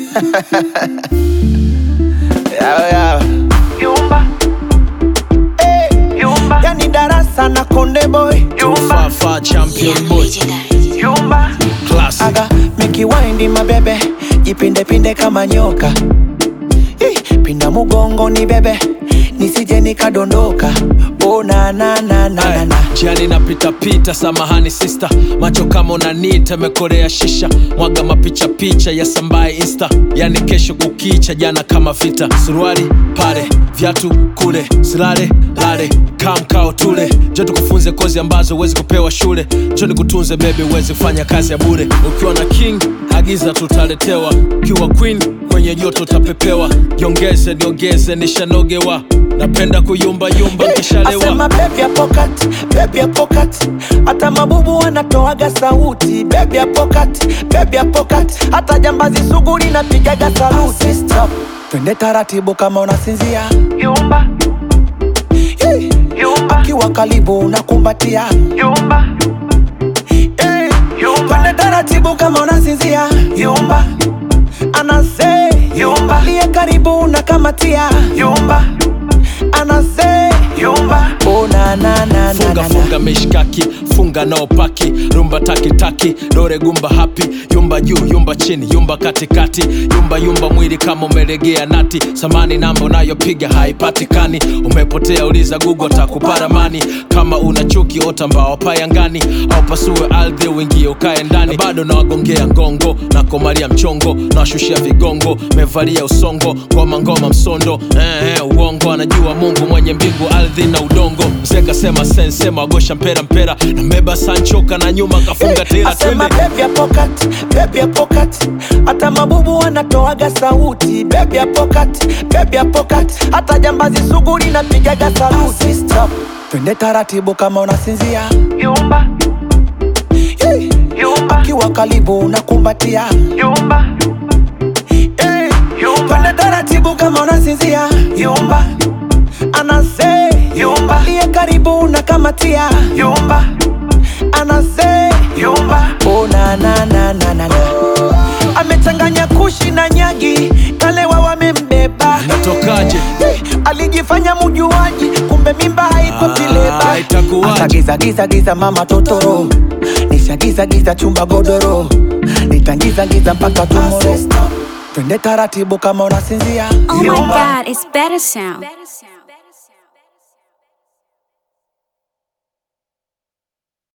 Yao, yao. Yumba, Eh, yumba, yani darasa na konde boy yumba, Fafa champion boy yumba, classic aga mikiwaindi mabebe jipinde pinde kama nyoka Ih, pinda mugongo ni bebe nisije nikadondoka oh, na, na, na, na, na, na. jiani napita pita samahani sista macho kama unanita mekorea shisha mwaga mapicha picha ya sambaye insta yani kesho kukicha jana kama vita suruali pale vyatu kule silale lale kamkao tule jo tukufunze kozi ambazo huwezi kupewa shule jo nikutunze bebi huwezi kufanya kazi ya bure ukiwa na king agiza tutaletewa ukiwa queen kwenye joto utapepewa jiongeze niongeze nishanogewa napenda kuyumbayumba nkishalewa Asema baby ya pocket, baby ya pocket. Hata mabubu wanatoaga sauti baby ya pocket, baby ya pocket. Hata jambazi sugu linapigaga saluti Stop. Twende taratibu kama unasinzia yumba, hey. yumba, Kiwa karibu unakumbatia yumba, hey. yumba, Twende taratibu kama unasinzia yumba, anase Yumba. liye karibu unakamatia yumba, anase yumba, oh, na, na, na, na, funga na, na. funga mishkaki funga nao paki rumba takitaki dore gumba hapi yumba juu yumba chini yumba katikati yumba yumba mwili kama umelegea nati samani namba unayopiga haipatikani umepotea uliza gugo takuparamani kama una chuki ota mbao payangani au pasue ardhi uingie ukae ndani na bado nawagongea ngongo na komalia mchongo nawashushia vigongo mevalia usongo ngoma ngoma msondo eh, eh, uongo anajua mungu mwenye mbingu ardhi na udongo mzee kasema sensema agosha mpera mpera na mbeba sanchoka na nyuma kafunga tira Asema twende baby ya pocket, baby ya pocket. Hata mabubu wanatoaga sauti baby ya pocket, baby ya pocket. Hata jambazi sugu linapigaga saluti Stop. Twende taratibu kama unasinzia yumba, hey. yumba, Kiwa karibu unakumbatia yumba, hey. yumba, Twende taratibu kama unasinzia yumba, anase yumba, liye karibu unakamatia yumba, anase yumba, oh, na, na, na, na, na, na. Amechanganya kushi na nyagi kalewa wamembeba natokaje Hey, alijifanya mujuaji kumbe mimba haiko Ah, tileba itakuwaje? asagizagizagiza mama totoro nishagizagiza chumba godoro nitangizagiza mpaka tumoro twende taratibu kama unasinzia Oh my Yumba. god, it's better sound.